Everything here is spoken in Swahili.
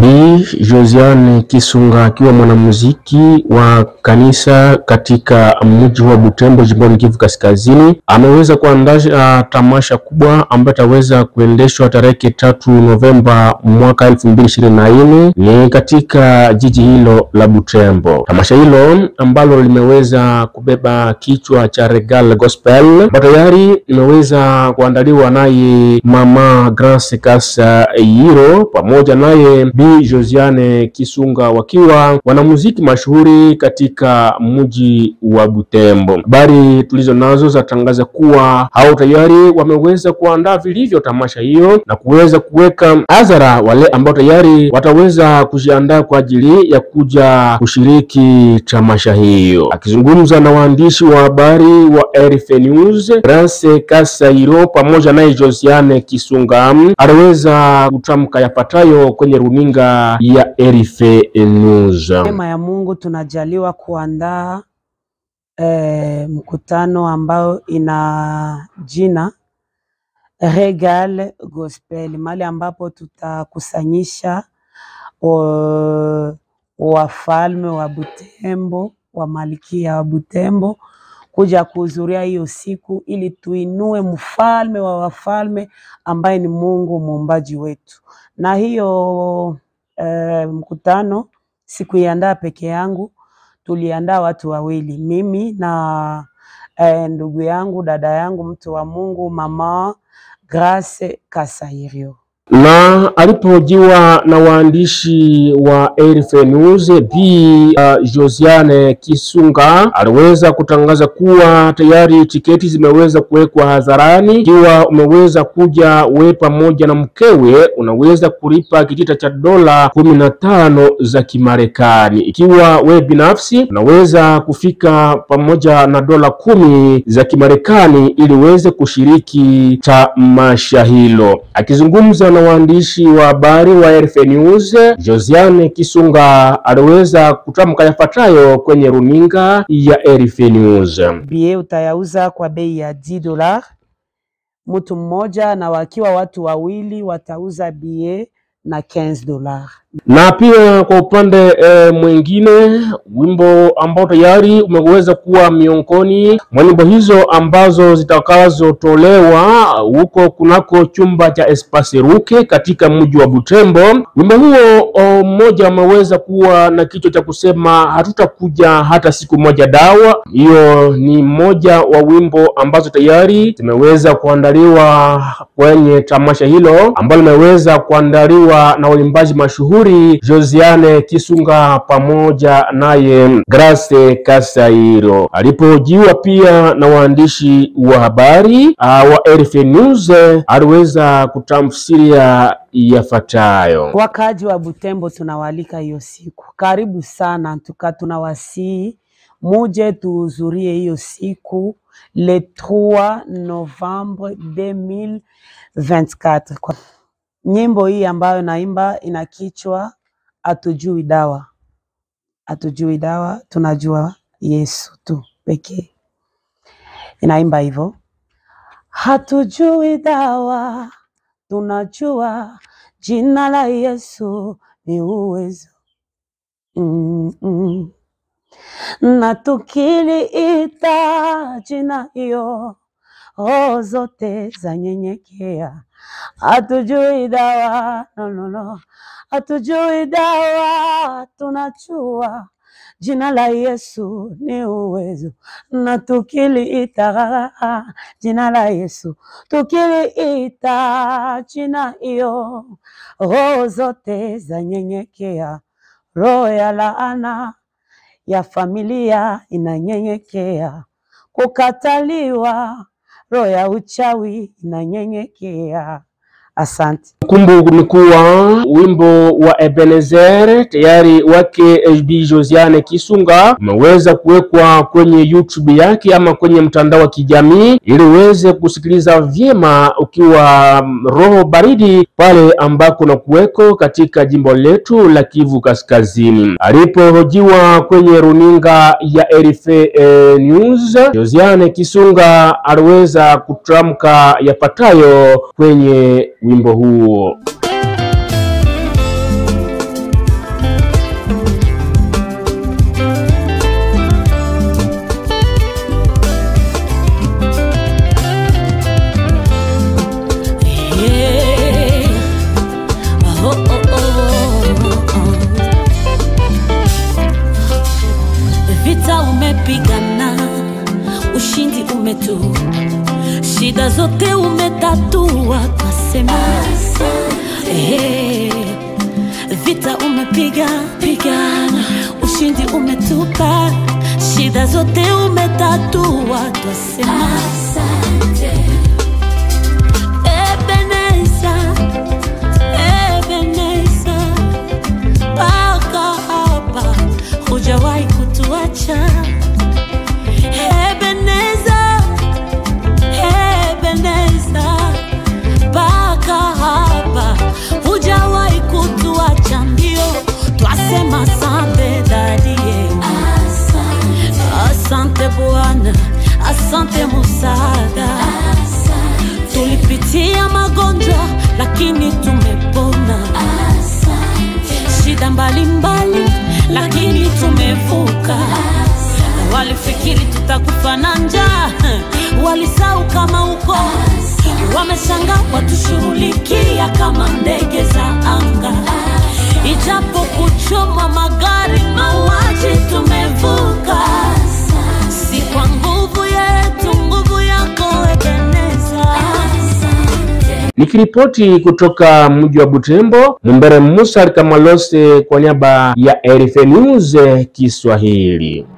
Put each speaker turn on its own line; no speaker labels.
Bi Josiane Kisunga akiwa mwanamuziki wa kanisa katika mji wa Butembo jimboni Kivu Kaskazini ameweza kuandaa tamasha kubwa ambayo itaweza kuendeshwa tarehe tatu Novemba mwaka elfu mbili ishirini na nne ni katika jiji hilo la Butembo. Tamasha hilo ambalo limeweza kubeba kichwa cha Regal Gospel ambayo tayari limeweza kuandaliwa naye Mama Grace Kasayiro pamoja naye Bi Josiane Kisunga wakiwa wanamuziki mashuhuri katika mji wa Butembo. Habari tulizo nazo zatangaza kuwa hao tayari wameweza kuandaa vilivyo tamasha hiyo na kuweza kuweka hadhara wale ambao tayari wataweza kujiandaa kwa ajili ya kuja kushiriki tamasha hiyo. Akizungumza na waandishi wa habari wa RFA News, Grace Kasairo pamoja naye Josiane Kisunga aliweza kutamka yapatayo kwenye runinga ya RFA News.
Neema ya Mungu tunajaliwa kuandaa eh, mkutano ambao ina jina Regal Gospel, mahali ambapo tutakusanyisha wa- wafalme wa Butembo, wa malkia wa Butembo kuja kuhudhuria hiyo siku ili tuinue mfalme wa wafalme ambaye ni Mungu muumbaji wetu. Na hiyo eh, mkutano sikuiandaa peke yangu, tuliandaa watu wawili, mimi na eh, ndugu yangu dada yangu mtu wa Mungu mama Grace Kasairio.
na alipohojiwa na waandishi wa RFA News, Bi uh, Josiane Kisunga aliweza kutangaza kuwa tayari tiketi zimeweza kuwekwa hadharani. Ikiwa umeweza kuja we pamoja na mkewe, unaweza kulipa kitita cha dola kumi na tano za Kimarekani. Ikiwa we binafsi unaweza kufika pamoja na dola kumi za Kimarekani ili uweze kushiriki tamasha hilo. Akizungumza na waandishi wa habari wa RFA News, Josiane Kisunga aliweza kutamka yafuatayo kwenye runinga ya RFA News.
Bie utayauza kwa bei ya 10 dola mtu mmoja, na wakiwa watu wawili watauza bie na 15 dola.
na pia kwa upande e, mwingine wimbo ambao tayari umeweza kuwa miongoni mwa nyimbo hizo ambazo zitakazotolewa huko kunako chumba cha Espace Ruke katika mji wa Butembo. Wimbo huo o, mmoja umeweza kuwa na kichwa cha kusema hatutakuja hata siku moja dawa. Hiyo ni mmoja wa wimbo ambazo tayari zimeweza kuandaliwa kwenye tamasha hilo ambalo limeweza kuandaliwa na waimbaji mashuhuri Josiane Kisunga pamoja naye Grace Kasairo. Alipohojiwa pia na waandishi wa habari uh, wa RFA News eh, aliweza kutamsiria yafuatayo.
Wakaaji wa Butembo tunawaalika hiyo siku, karibu sana, tuka tunawasihi muje tuhudhurie hiyo siku le 3 Novembre 2024. Kwa nyimbo hii ambayo naimba ina kichwa hatujui dawa, hatujui dawa, tunajua Yesu tu pekee. Inaimba hivyo, hatujui dawa, tunajua jina la Yesu ni uwezo mm -mm. na tukiliita jina hiyo roho zote za nyenyekea. Hatujui dawa no, no, no. Hatujui dawa, tunajua jina la Yesu ni uwezo, na tukiliita jina la Yesu, tukiliita jina hiyo, roho zote za nyenyekea. Roho ya laana ya familia inanyenyekea, kukataliwa, roho ya uchawi inanyenyekea. Asante.
Kumbu ni kuwa wimbo wa Ebenezer tayari wake Bi Josiane Kisunga umeweza kuwekwa kwenye YouTube yake ama kwenye mtandao wa kijamii ili uweze kusikiliza vyema ukiwa mm, roho baridi pale ambako na kuweko katika jimbo letu la Kivu Kaskazini. Alipohojiwa kwenye runinga ya RFA eh, News, Josiane Kisunga aliweza kutamka yapatayo kwenye wimbo huo.
ushindi umetu, shida zote umetatua, twasema Ehe. vita umepiga pigana, ushindi umetupa, shida zote umetatua, twasema Ebeneza, Ebeneza, mpaka hapa hujawahi kutuacha. Ebeneza, Ebeneza, mpaka hapa hujawahi kutuacha, ndio twasema asante dadie, asante Bwana, asante Musada. Tulipitia magonjwa lakini tumepona, shida mbalimbali lakini tumevuka. Walifikiri tutakufa na njaa, walisahau kama uko, wameshanga watushughulikia kama ndege za anga, ijapo kuchoma magari, mauaji tumevuka, si kwa nguvu yetu, nguvu yako Ebeneza.
Nikiripoti kutoka mji wa Butembo, Mumbere Musa Kamalose kwa niaba ya RFA News Kiswahili.